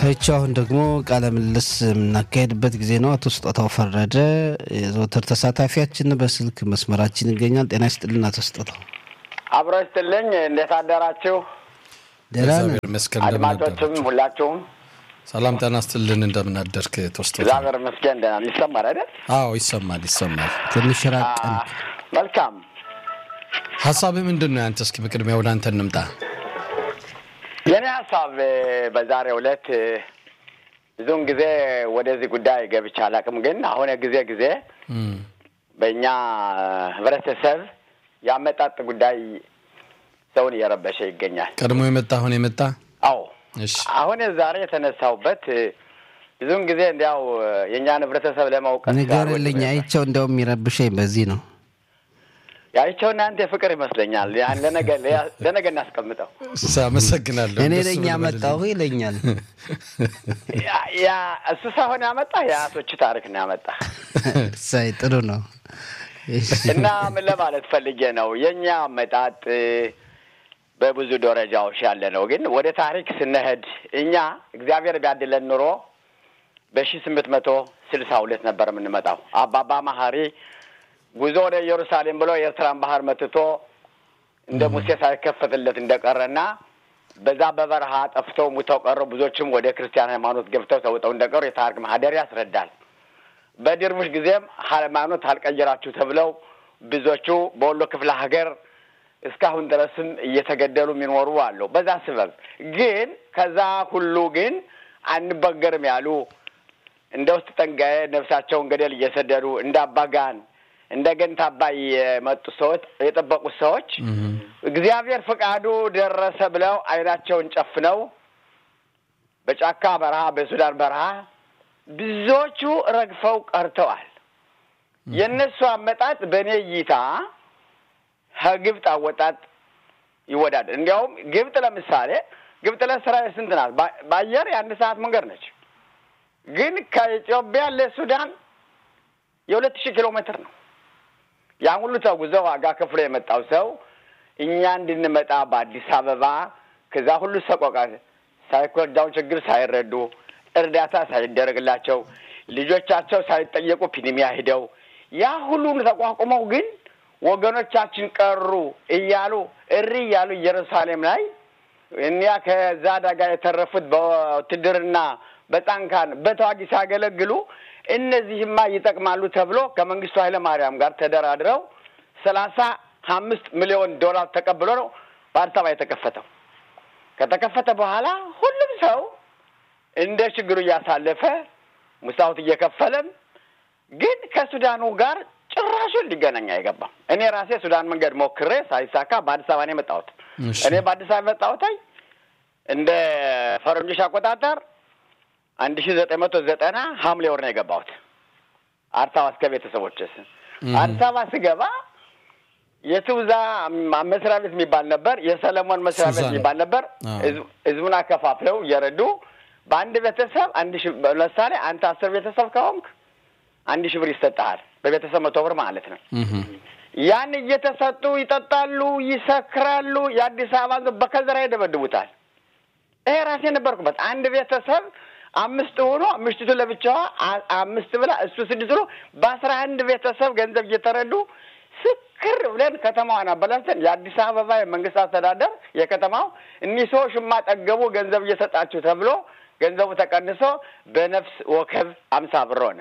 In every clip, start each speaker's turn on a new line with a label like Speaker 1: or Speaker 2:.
Speaker 1: ይቺ አሁን ደግሞ ቃለ ምልልስ የምናካሄድበት ጊዜ ነው። አቶ ስጦታው ፈረደ የዘወትር ተሳታፊያችን በስልክ መስመራችን ይገኛል። ጤና ይስጥልን አቶ ስጦታው።
Speaker 2: አብሮ ይስጥልኝ። እንዴት አደራችሁ?
Speaker 1: ደህና ነን።
Speaker 3: እግዚአብሔር ይመስገን። እንደምን
Speaker 2: አድማጮችም
Speaker 3: አደራችሁ?
Speaker 2: ሁላችሁም
Speaker 3: ሰላም ጤና ይስጥልን። እንደምን አደርክ ተወስቶ?
Speaker 2: እግዚአብሔር ይመስገን ደህና ነን። ይሰማል አይደል?
Speaker 3: አዎ ይሰማል ይሰማል።
Speaker 1: ትንሽ ራቅ
Speaker 2: አ፣ መልካም
Speaker 3: ሀሳብህ ምንድን ነው ያንተ? እስኪ በቅድሚያ ወደ አንተ እንምጣ።
Speaker 2: የኔ ሀሳብ እ፣ በዛሬው ዕለት እ፣ ብዙውን ጊዜ ወደዚህ ጉዳይ ገብቼ አላውቅም፣ ግን አሁን ጊዜ ጊዜ
Speaker 3: እም፣
Speaker 2: በእኛ ህብረተሰብ ያመጣጥ ጉዳይ ሰውን እየረበሸ ይገኛል።
Speaker 3: ቀድሞ የመጣ አሁን የመጣ
Speaker 2: አዎ
Speaker 3: እሺ
Speaker 2: አሁን ዛሬ የተነሳውበት እ፣ ብዙውን ጊዜ እንዲያው እ፣ የእኛን ህብረተሰብ ለማውቀት
Speaker 1: ንገርልኝ። አይቸው እንዲያውም የሚረብሸኝ በዚህ ነው።
Speaker 2: ያይቸው እናንተ ፍቅር ይመስለኛል። ያን ለነገ ለነገ እናስቀምጠው።
Speaker 3: አመሰግናለሁ።
Speaker 1: እኔ
Speaker 3: እንደሱ
Speaker 1: ነኝ
Speaker 3: ብለህ
Speaker 1: ያመጣሁ ይለኛል።
Speaker 2: ያ- ያ እሱ ሳይሆን ያመጣ የአያቶች ታሪክ ነው ያመጣ
Speaker 1: ሳይ ጥሩ ነው።
Speaker 2: እና ምን ለማለት ፈልጌ ነው የእኛ አመጣጥ እ፣ በብዙ ደረጃዎች ያለ ነው። ግን ወደ ታሪክ ስንሄድ እኛ እግዚአብሔር ቢያድለን ኑሮ በሺ ስምንት መቶ ስልሳ ሁለት ነበር የምንመጣው። አባባ መሀሪ ጉዞ ወደ ኢየሩሳሌም ብሎ የኤርትራን ባህር መትቶ እንደ ሙሴ ሳይከፈትለት እንደቀረና በዛ በበረሃ ጠፍተው ሙተው ቀሩ። ብዙዎችም ወደ ክርስቲያን ሃይማኖት ገብተው ተውጠው እንደቀሩ የታሪክ ማህደር ያስረዳል። በድርቡሽ ጊዜም ሃይማኖት አልቀየራችሁ ተብለው ብዙዎቹ በወሎ ክፍለ ሀገር እስካሁን ድረስም እየተገደሉ የሚኖሩ አሉ። በዛ ስበብ ግን ከዛ ሁሉ ግን አንበገርም ያሉ እንደ ውስጥ ጠንጋዬ ነፍሳቸውን ገደል እየሰደዱ እንደ አባጋን እንደ ገንታ አባይ የመጡ ሰዎች የጠበቁት ሰዎች እግዚአብሔር ፈቃዱ ደረሰ ብለው አይናቸውን ጨፍነው በጫካ በረሃ በሱዳን በረሃ ብዙዎቹ ረግፈው ቀርተዋል። የእነሱ አመጣጥ በእኔ እይታ ከግብፅ አወጣጥ ይወዳል። እንዲያውም ግብፅ ለምሳሌ ግብፅ ለእስራኤል ስንት ናት? በ- በአየር የአንድ ሰዓት መንገድ ነች። ግን ከኢትዮጵያ ለሱዳን የሁለት ሺህ ኪሎ ሜትር ነው። ያን ሁሉ ተጉዘው ዋጋ ከፍሎ የመጣው ሰው እኛ እንድንመጣ በአዲስ አበባ ከዛ ሁሉ ሰቆቃ ሳይኮዳውን ችግር ሳይረዱ እርዳታ ሳይደረግላቸው ልጆቻቸው ሳይጠየቁ ፒኒሚያ ሂደው ያ ሁሉን ተቋቁመው ግን ወገኖቻችን ቀሩ እያሉ እሪ እያሉ ኢየሩሳሌም ላይ እኒያ ከዛ አደጋ የተረፉት በውትድርና በጣንካን በተዋጊ ሲያገለግሉ እነዚህማ ይጠቅማሉ ተብሎ ከመንግስቱ ኃይለ ማርያም ጋር ተደራድረው ሰላሳ አምስት ሚሊዮን ዶላር ተቀብሎ ነው በአዲስ አበባ የተከፈተው። ከተከፈተ በኋላ ሁሉም ሰው እንደ ችግሩ እያሳለፈ ሙሳውት እየከፈለም ግን ከሱዳኑ ጋር ጭራሹን ሊገናኝ አይገባም። እኔ ራሴ ሱዳን መንገድ ሞክሬ ሳይሳካ በአዲስ አበባ ነው የመጣሁት።
Speaker 3: እሺ።
Speaker 2: እኔ በአዲስ አበባ የመጣሁት እንደ ፈረንጆች አቆጣጠር አንድ ሺ ዘጠኝ መቶ ዘጠና ሐምሌ ወር ነው የገባሁት አዲስ አበባ እስከ ቤተሰቦች አዲስ አበባ ስገባ የትውዛ መስሪያ ቤት የሚባል ነበር፣ የሰለሞን መስሪያ ቤት
Speaker 3: ሱዛን።
Speaker 2: የሚባል ነበር።
Speaker 3: አዎ።
Speaker 2: ህዝብ- ህዝቡን አከፋፍለው እየረዱ በአንድ ቤተሰብ አንድ ሺ ለምሳሌ አንተ አስር ቤተሰብ ከሆንክ አንድ ሺህ ብር ይሰጥሃል። በቤተሰብ መቶ ብር ማለት ነው።
Speaker 3: እም፣
Speaker 2: ያን እየተሰጡ ይጠጣሉ፣ ይሰክራሉ። የአዲስ አበባ ህዝብ በከዘራ ይደበድቡታል። ይሄ ራሴ ነበርኩበት። አንድ ቤተሰብ አምስት ሆኖ ምሽቱ ለብቻዋ አ- አምስት ብላ እሱ ስድስት ብሎ በአስራ አንድ ቤተሰብ ገንዘብ እየተረዱ ስክር ብለን ከተማዋን አበላሽተን የአዲስ አበባ የመንግስት አስተዳደር የከተማው እኒህ ሰዎች ጠገቡ ገንዘብ እየሰጣችሁ ተብሎ ገንዘቡ ተቀንሶ በነፍስ ወከብ አምሳ ብር ሆነ።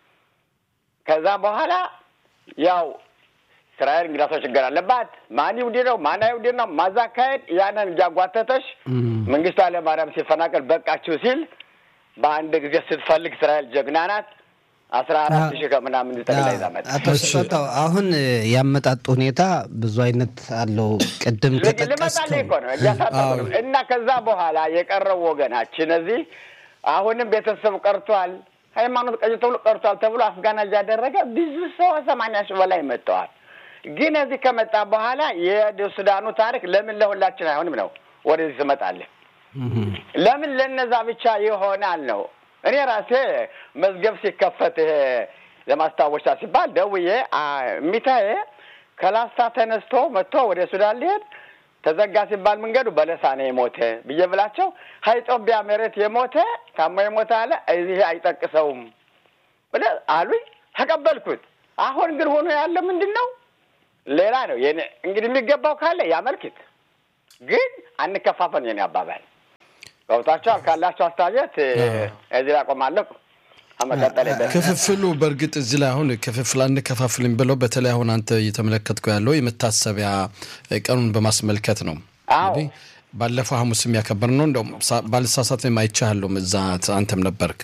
Speaker 2: ከዛ በኋላ ያው እስራኤል እንግዳ ሰው ችግር አለባት። ማን ይሁዲ ነው ማን አይሁዲ ነው ማዛ አካሄድ ያንን እያጓተተች
Speaker 1: እም።
Speaker 2: መንግስቱ ኃይለማርያም ሲፈናቀል በቃችሁ ሲል በአንድ ጊዜ ስትፈልግ እስራኤል ጀግና ናት። አስራ አራት ሺህ ከምናምን ጠቅላይ ይዛ መጣ።
Speaker 1: አቶ ስጦታው አሁን ያመጣጡ ሁኔታ ብዙ አይነት አለው። ቅድም
Speaker 2: ልመጣልህ
Speaker 1: ከጠቀስከው
Speaker 2: እኮ ነው እያሳጠሩ
Speaker 3: አዎ።
Speaker 2: ነው። እና ከዛ በኋላ የቀረው ወገናችን እዚህ አሁንም ቤተሰብ ቀርቷል፣ ሃይማኖት ቀይ ተብሎ ቀርቷል ተብሎ አፍጋና እያደረገ ብዙ ሰው ሰማንያ ሺህ በላይ መጥተዋል። ግን እዚህ ከመጣ በኋላ የሱዳኑ ታሪክ ለምን ለሁላችን አይሆንም ነው ወደዚህ ትመጣለህ።
Speaker 1: እም።
Speaker 2: ለምን ለነዛ ብቻ ይሆናል ነው። እኔ ራሴ መዝገብ ሲከፈት ይሄ ለማስታወሻ ሲባል ደውዬ አ- እሚታዬ ከላስታ ተነስቶ መጥቶ ወደ ሱዳን ሊሄድ ተዘጋ ሲባል መንገዱ በለሳ ነው የሞተ ብዬ ብላቸው ከኢትዮጵያ መሬት የሞተ ታሞ የሞተ አለ እዚህ አይጠቅሰውም ብለ አሉኝ። ተቀበልኩት። አሁን ግን ሆኖ ያለ ምንድን ነው ሌላ ነው። እንግዲህ የሚገባው ካለ ያመልክት፣ ግን አንከፋፈል። የኔ አባባል ገብታችኋል? ካላቸው አስተያየት እዚህ ላይ አቆማለሁ።
Speaker 3: ክፍፍሉ በእርግጥ እዚህ ላይ አሁን ክፍፍል አንከፋፍልም ብለው በተለይ አሁን አንተ እየተመለከትኩ ያለው የመታሰቢያ ቀኑን በማስመልከት ነው። እንግዲህ ባለፈው ሐሙስ የሚያከበር ነው። እንደውም ባልሳሳት አይቻለሁም፣ እዛ አንተም ነበርክ።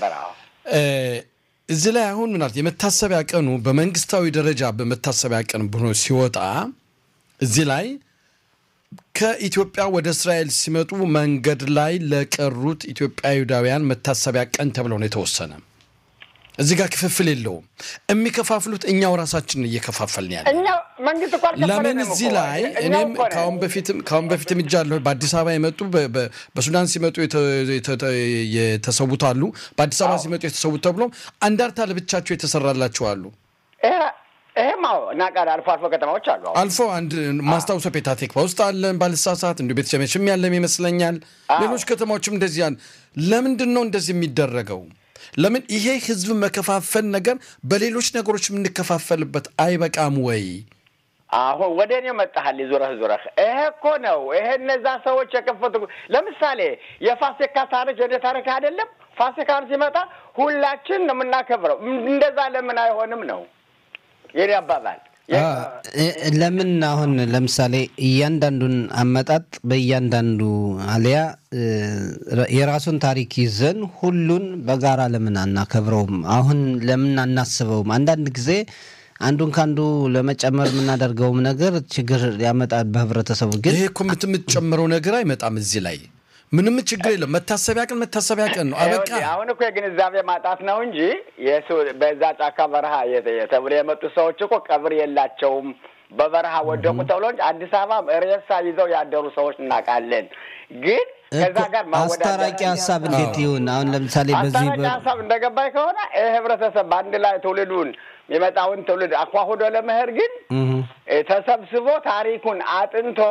Speaker 3: እዚህ ላይ አሁን ምናልባት የመታሰቢያ ቀኑ በመንግስታዊ ደረጃ በመታሰቢያ ቀን ብሎ ሲወጣ እዚህ ላይ ከኢትዮጵያ ወደ እስራኤል ሲመጡ መንገድ ላይ ለቀሩት ኢትዮጵያውያን መታሰቢያ ቀን ተብለው ነው የተወሰነ። እዚህ ጋር ክፍፍል የለውም። የሚከፋፍሉት እኛው ራሳችን እየከፋፈልን ያለ ለምን እዚህ ላይ እኔም ከአሁን በፊትም ከአሁን በፊትም እጃለሁ። በአዲስ አበባ የመጡ በሱዳን ሲመጡ የተሰዉት አሉ። በአዲስ አበባ ሲመጡ የተሰዉት ተብሎ አንዳርታ ለብቻቸው የተሰራላቸው አሉ።
Speaker 2: ይሄም እናውቃለን። አልፎ አልፎ ከተማዎች አሉ።
Speaker 3: አልፎ አንድ ማስታውሰው ፔታቴክባ ውስጥ አለን ባልሳሳት፣ እንዲሁ ቤተሸመሽም ያለም ይመስለኛል። ሌሎች ከተማዎችም እንደዚህ አለ። ለምንድን ነው እንደዚህ የሚደረገው? ለምን ይሄ ህዝብ መከፋፈል ነገር በሌሎች ነገሮች የምንከፋፈልበት አይበቃም ወይ?
Speaker 2: አሁን ወደ እኔ መጣሃል ዙረህ ዙረህ። ይሄ እኮ ነው ይሄ እነዛ ሰዎች የከፈቱ ለምሳሌ የፋሲካ ታሪክ የደ ታሪክ አይደለም። ፋሲካን ሲመጣ ሁላችን ነው የምናከብረው። እንደዛ ለምን አይሆንም ነው የኔ አባባል።
Speaker 1: ለምን አሁን ለምሳሌ እያንዳንዱን አመጣጥ በእያንዳንዱ አሊያ የራሱን ታሪክ ይዘን ሁሉን በጋራ ለምን አናከብረውም? አሁን ለምን አናስበውም? አንዳንድ ጊዜ አንዱን ከአንዱ ለመጨመር የምናደርገውም ነገር ችግር ያመጣል በህብረተሰቡ። ግን
Speaker 3: ይሄ እኮ የምትጨምረው ነገር አይመጣም እዚህ ላይ ምንም ችግር የለም። መታሰቢያ ቀን መታሰቢያ ቀን ነው። አበቃ።
Speaker 2: አሁን እኮ የግንዛቤ ማጣት ነው እንጂ በዛ ጫካ በረሃ ተብሎ የመጡ ሰዎች እኮ ቀብር የላቸውም። በበረሃ ወደቁ ተብሎ እንጂ አዲስ አበባ ሬሳ ይዘው ያደሩ ሰዎች እናውቃለን። ግን ከዛ ጋር
Speaker 1: አስታራቂ ሀሳብ እንዴት ይሁን? አሁን ለምሳሌ በዚህ
Speaker 2: አስታራቂ ሀሳብ እንደገባኝ ከሆነ ይህ ህብረተሰብ በአንድ ላይ ትውልዱን የመጣውን ትውልድ አኳሁዶ ለመሄድ ግን ተሰብስቦ ታሪኩን አጥንቶ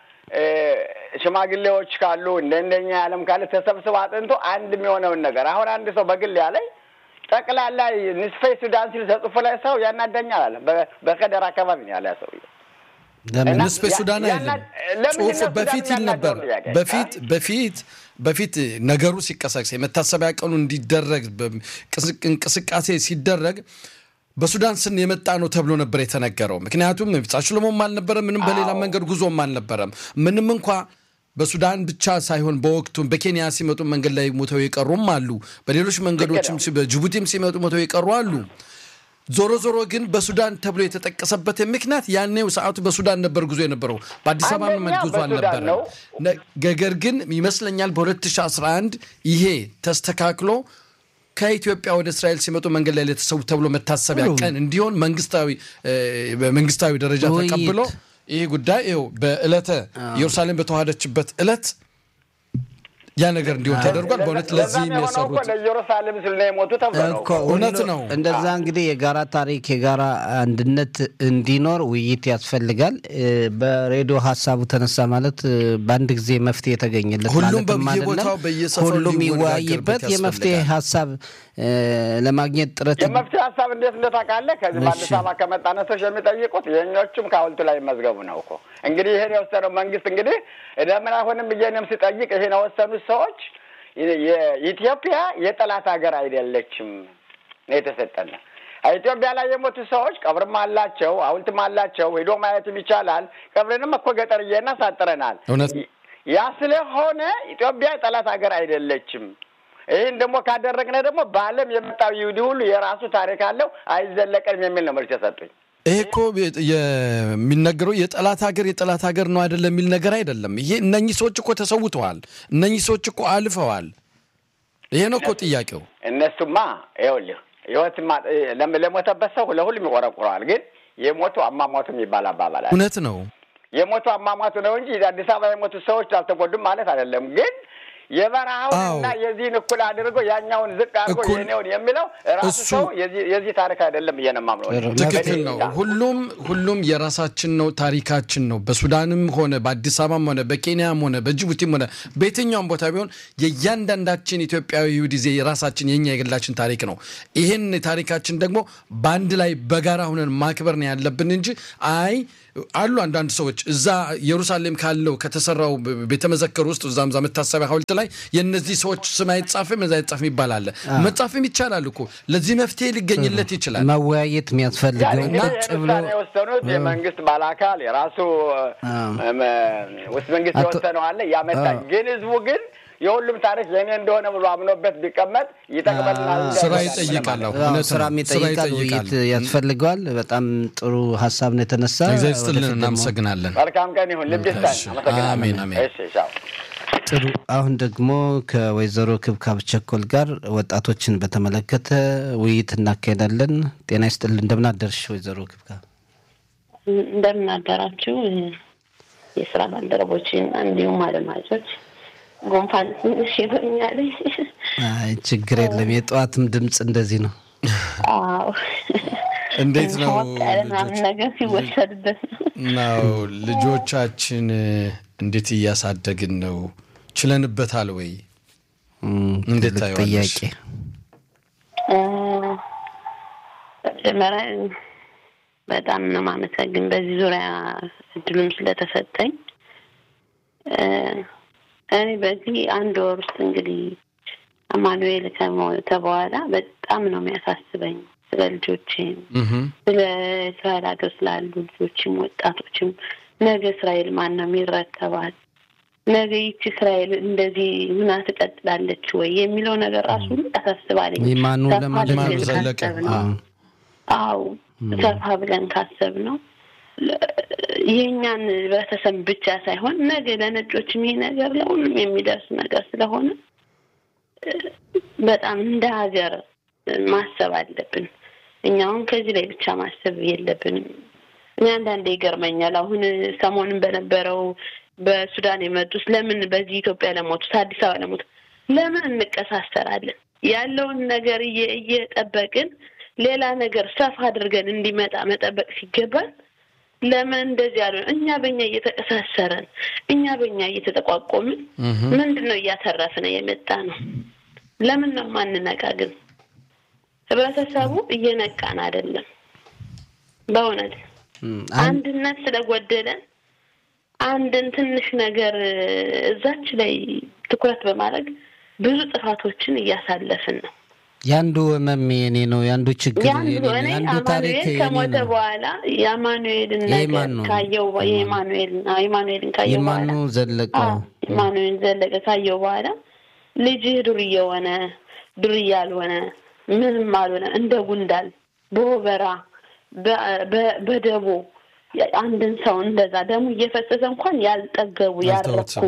Speaker 2: ሽማግሌዎች ካሉ እንደ እንደኛ ያለም ካለ ተሰብስቦ አጥንቶ አንድ የሚሆነውን ነገር አሁን አንድ ሰው በግል ያለኝ ጠቅላላ ንስፌ ሱዳን ሲል ተጽፎ ላይ ሰው ያናደኛል አለ። በከደር አካባቢ ነው ያለ ሰው
Speaker 3: ንስፌ ሱዳን አይደለም ጽሁፍ በፊት ይል ነበር። በፊት በፊት በፊት ነገሩ ሲቀሰቅስ የመታሰቢያ ቀኑ እንዲደረግ እንቅስቃሴ ሲደረግ በሱዳን ስን የመጣ ነው ተብሎ ነበር የተነገረው። ምክንያቱም ሽሎሞም አልነበረም፣ ምንም በሌላ መንገድ ጉዞም አልነበረም። ምንም እንኳ በሱዳን ብቻ ሳይሆን በወቅቱም በኬንያ ሲመጡ መንገድ ላይ ሞተው የቀሩም አሉ። በሌሎች መንገዶችም በጅቡቲም ሲመጡ ሞተው የቀሩ አሉ። ዞሮ ዞሮ ግን በሱዳን ተብሎ የተጠቀሰበት ምክንያት ያኔው ሰዓቱ በሱዳን ነበር ጉዞ የነበረው በአዲስ አበባ መመድ ጉዞ አልነበረም። ነገር ግን ይመስለኛል በ2011 ይሄ ተስተካክሎ ከኢትዮጵያ ወደ እስራኤል ሲመጡ መንገድ ላይ ለተሰዉ ተብሎ መታሰቢያ ቀን እንዲሆን መንግስታዊ በመንግስታዊ ደረጃ ተቀብሎ ይህ ጉዳይ ይኸው በዕለተ ኢየሩሳሌም በተዋሃደችበት ዕለት ያ ነገር እንዲሆን ተደርጓል። በእውነት ለዚህ የሚያሰሩት
Speaker 2: ለኢየሩሳሌም ስል ነው የሞቱ ተብሎ ነው።
Speaker 3: እውነት ነው።
Speaker 1: እንደዛ እንግዲህ የጋራ ታሪክ የጋራ አንድነት እንዲኖር ውይይት ያስፈልጋል። በሬዲዮ ሀሳቡ ተነሳ ማለት በአንድ ጊዜ መፍትሄ የተገኘለት
Speaker 3: ሁሉም
Speaker 1: ማለትም
Speaker 3: በየቦታው
Speaker 1: አይደለም።
Speaker 3: በየሰፈሩ
Speaker 1: ሁሉም ይወያይበት
Speaker 3: ሊወያይበት
Speaker 1: የመፍትሄ
Speaker 3: ያስፈልጋል።
Speaker 1: ሀሳብ ለማግኘት ጥረት
Speaker 2: የመፍትሄ ሀሳብ እንዴት እንደታውቃለህ? ከዚህ በአዲስ አበባ ከመጣ ነቶች የሚጠይቁት የእኞቹም ከሐውልቱ ላይ መዝገቡ ነው እኮ እንግዲህ ይሄን የወሰነው መንግስት እንግዲህ ለምን አሁንም ብዬንም ስጠይቅ ይሄን የወሰኑት ሰዎች የኢትዮጵያ የጠላት ሀገር አይደለችም ነው የተሰጠን። ኢትዮጵያ ላይ የሞቱ ሰዎች ቀብርም አላቸው፣ ሐውልትም አላቸው። ሄዶ ማየትም ይቻላል። ቀብርንም እኮ ገጠርዬና ሳጥረናል።
Speaker 3: እውነት
Speaker 2: ያ ስለሆነ ኢትዮጵያ የጠላት ሀገር አይደለችም። ይህን ደግሞ ካደረግነ ደግሞ በዓለም የመጣው ይሁዲ ሁሉ የራሱ ታሪክ አለው አይዘለቀንም የሚል ነው መልስ የሰጡኝ።
Speaker 3: ይሄ እኮ የሚነገረው የጠላት ሀገር የጠላት ሀገር ነው አይደለም የሚል ነገር አይደለም። ይሄ እነኚህ ሰዎች እኮ ተሰውተዋል። እነኚህ ሰዎች እኮ አልፈዋል። ይሄ ነው እኮ ጥያቄው።
Speaker 2: እነሱማ ይኸውልህ ህይወት ለሞተበት ሰው ለሁሉም ይቆረቁረዋል። ግን የሞቱ አሟሟቱ የሚባል አባባል አለ።
Speaker 3: እውነት ነው።
Speaker 2: የሞቱ አሟሟቱ ነው እንጂ አዲስ አበባ የሞቱ ሰዎች አልተጎዱም ማለት አይደለም። ግን የበረሃውንና የዚህን እኩል አድርጎ ያኛውን ዝቅ አድርጎ የኔውን የሚለው ራሱ ሰው የዚህ ታሪክ አይደለም ብዬ ነው የማምነው።
Speaker 3: ትክክል ነው። ሁሉም ሁሉም የራሳችን ነው፣ ታሪካችን ነው። በሱዳንም ሆነ በአዲስ አበባም ሆነ በኬንያም ሆነ በጅቡቲም ሆነ በየትኛውም ቦታ ቢሆን የእያንዳንዳችን ኢትዮጵያዊ ጊዜ የራሳችን የኛ የግላችን ታሪክ ነው። ይህን ታሪካችን ደግሞ በአንድ ላይ በጋራ ሁነን ማክበር ነው ያለብን እንጂ አይ አሉ አንዳንድ ሰዎች እዛ ኢየሩሳሌም ካለው ከተሰራው ቤተመዘክር ውስጥ እዛም ዛ መታሰቢያ ሐውልት ላይ የእነዚህ ሰዎች ስም አይጻፍም እዛ አይጻፍም ይባላል። መጻፍም ይቻላል እኮ ለዚህ መፍትሄ ሊገኝለት ይችላል።
Speaker 1: መወያየት የሚያስፈልገው ቁጭ ብሎ
Speaker 2: የወሰኑት የመንግስት ባለአካል የራሱ ውስጥ መንግስት የወሰነው አለ ያመጣል። ግን ህዝቡ ግን የሁሉም ታሪክ የእኔ እንደሆነ ብሎ አምኖበት ቢቀመጥ ይጠቅመናል።
Speaker 3: ስራ ይጠይቃል፣
Speaker 1: ስራም ይጠይቃል፣ ውይይት ያስፈልገዋል። በጣም ጥሩ ሀሳብ ነው የተነሳ።
Speaker 3: እግዚአብሔር ይስጥልን፣ እናመሰግናለን።
Speaker 2: መልካም ቀን ይሁን። ልብ ይስጠን።
Speaker 3: አሜን አሜን።
Speaker 1: ጥሩ። አሁን ደግሞ ከወይዘሮ ክብካብ ቸኮል ጋር ወጣቶችን በተመለከተ ውይይት እናካሄዳለን። ጤና ይስጥልን፣ እንደምን አደርሽ ወይዘሮ ክብካብ?
Speaker 4: እንደምን አደራችሁ የስራ ባልደረቦችን እንዲሁም አድማጮች። ጉንፋን ትንሽ ይሆኛል።
Speaker 1: አይ ችግር የለም። የጠዋትም ድምፅ እንደዚህ ነው።
Speaker 4: አዎ
Speaker 3: እንዴት ነው
Speaker 4: ምናምን ነገር ሲወሰድበት
Speaker 3: ነው። ልጆቻችን እንዴት እያሳደግን ነው? ችለንበታል ወይ? እንዴት ታየዋለሽ?
Speaker 1: ጥያቄ
Speaker 4: መጀመሪያ በጣም ነው ማመሰግን በዚህ ዙሪያ እድሉም ስለተሰጠኝ እኔ በዚህ አንድ ወር ውስጥ እንግዲህ አማኑኤል ከሞተ በኋላ በጣም ነው የሚያሳስበኝ ስለ ልጆቼም ስለ እስራኤል ሀገር ስላሉ ልጆችም ወጣቶችም ነገ እስራኤል ማን ነው የሚረከባት? ነገ ይቺ እስራኤል እንደዚህ ምና ትቀጥላለች ወይ የሚለው ነገር ራሱ ያሳስባለኝ።
Speaker 1: ይማኑ ለማለት
Speaker 3: ዘለቀ
Speaker 4: አው ሰፋ ብለን ካሰብ ነው የእኛን ህብረተሰብ ብቻ ሳይሆን ነገ ለነጮችም ይሄ ነገር ለሁሉም የሚደርስ ነገር ስለሆነ በጣም እንደ ሀገር ማሰብ አለብን። እኛውን ከዚህ ላይ ብቻ ማሰብ የለብንም። እኔ አንዳንዴ ይገርመኛል። አሁን ሰሞኑን በነበረው በሱዳን የመጡት ለምን በዚህ ኢትዮጵያ ለሞቱት አዲስ አበባ ለሞቱት ለምን እንቀሳሰራለን? ያለውን ነገር እየጠበቅን ሌላ ነገር ሰፋ አድርገን እንዲመጣ መጠበቅ ሲገባል ለምን እንደዚህ ያሉ እኛ በእኛ እየተቀሳሰረን እኛ በእኛ እየተጠቋቆምን ምንድን ነው እያተረፍን የመጣ ነው? ለምን ነው ማንነቃ? ግን ህብረተሰቡ እየነቃን አይደለም። በእውነት አንድነት ስለጎደለን አንድን ትንሽ ነገር እዛች ላይ ትኩረት በማድረግ ብዙ ጥፋቶችን እያሳለፍን ነው።
Speaker 1: የአንዱ ህመም የኔ ነው፣ የአንዱ ችግር
Speaker 4: የአንዱ ታሪክ ከሞተ በኋላ የአማኑኤልን ነገር ካየው የማኑኤልን የማኑኤልን ካየው በኋላ
Speaker 1: የማኑ ዘለቀ
Speaker 4: የማኑኤል ዘለቀ ካየው በኋላ ልጅህ ዱርዬ ሆነ ዱርዬ ያልሆነ ምንም አልሆነ እንደ ጉንዳል በወበራ በደቦ አንድን ሰው እንደዛ ደሙ እየፈሰሰ እንኳን ያልጠገቡ ያልረኩ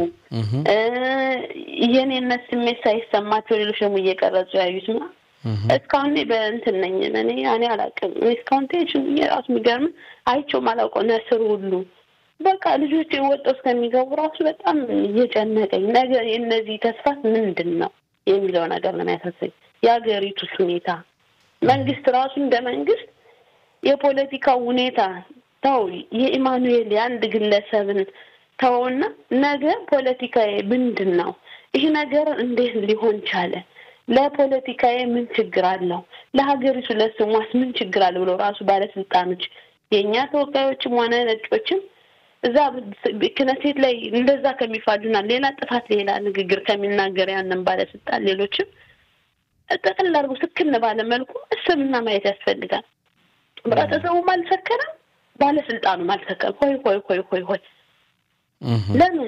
Speaker 4: የኔነት ስሜት ሳይሰማቸው ሌሎች ደግሞ እየቀረጹ ያዩት ና እስካሁን በእንትን ነኝ እኔ እኔ አላውቅም። እስካሁን ቴንሽን የራሱ የሚገርም አይቼውም አላውቀው ነስር ሁሉ በቃ ልጆች ወጥተው እስከሚገቡ ራሱ በጣም እየጨነቀኝ ነገር የእነዚህ ተስፋት ምንድን ነው የሚለው ነገር ነው የሚያሳሰኝ። የሀገሪቱስ ሁኔታ መንግስት ራሱ እንደ መንግስት የፖለቲካው ሁኔታ ተው፣ የኢማኑኤል የአንድ ግለሰብን ተውና ነገ ፖለቲካዊ ምንድን ነው ይህ ነገር እንዴት ሊሆን ቻለ? ለፖለቲካዊ ምን ችግር አለው? ለሀገሪቱ ለስሟስ ምን ችግር አለ ብለው ራሱ ባለስልጣኖች የእኛ ተወካዮችም ሆነ ነጮችም እዛ ክነሴት ላይ እንደዛ ከሚፋጁና ሌላ ጥፋት ሌላ ንግግር ከሚናገር ያንን ባለስልጣን ሌሎችም ጠቅልል አድርጎ ስክን ባለ መልኩ እስብና ማየት ያስፈልጋል። ህብረተሰቡም አልሰከረም፣ ባለስልጣኑም አልሰከረም። ሆይ ሆይ ሆይ ሆይ ሆይ ለምን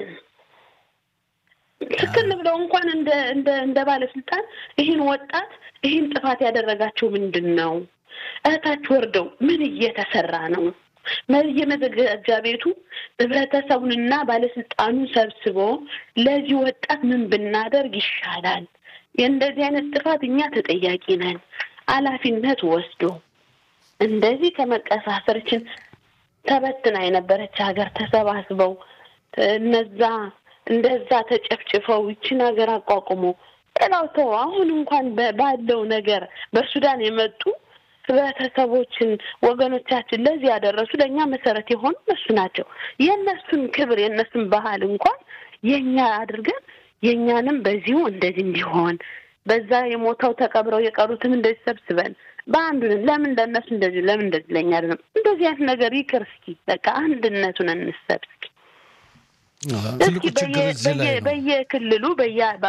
Speaker 4: ትክክል ብለው እንኳን እንደ እንደ እንደ ባለስልጣን ይህን ወጣት ይህን ጥፋት ያደረጋቸው ምንድን ነው? እህታች ወርደው ምን እየተሰራ ነው? የመዘጋጃ ቤቱ ህብረተሰቡንና ባለስልጣኑን ሰብስቦ ለዚህ ወጣት ምን ብናደርግ ይሻላል? የእንደዚህ አይነት ጥፋት እኛ ተጠያቂ ነን። ኃላፊነት ወስዶ እንደዚህ ከመቀሳሰርችን ተበትና የነበረች ሀገር ተሰባስበው እነዛ እንደዛ ተጨፍጭፈው ይችን ሀገር አቋቁሞ ሌላው ተው አሁን እንኳን ባለው ነገር በሱዳን የመጡ ህብረተሰቦችን ወገኖቻችን ለዚህ ያደረሱ ለእኛ መሰረት የሆኑ እነሱ ናቸው። የእነሱን ክብር የእነሱን ባህል እንኳን የእኛ አድርገን የእኛንም በዚሁ እንደዚህ እንዲሆን በዛ የሞተው ተቀብረው የቀሩትም እንደዚህ ሰብስበን በአንዱን ለምን ለእነሱ እንደዚህ ለምን እንደዚህ ለእኛ አይደለም እንደዚህ አይነት ነገር ይቅር እስኪ በቃ አንድነቱን እንሰብ እስኪ
Speaker 3: ትልቁ ችግር እዚህ ላይ ነው።
Speaker 4: በየክልሉ በየ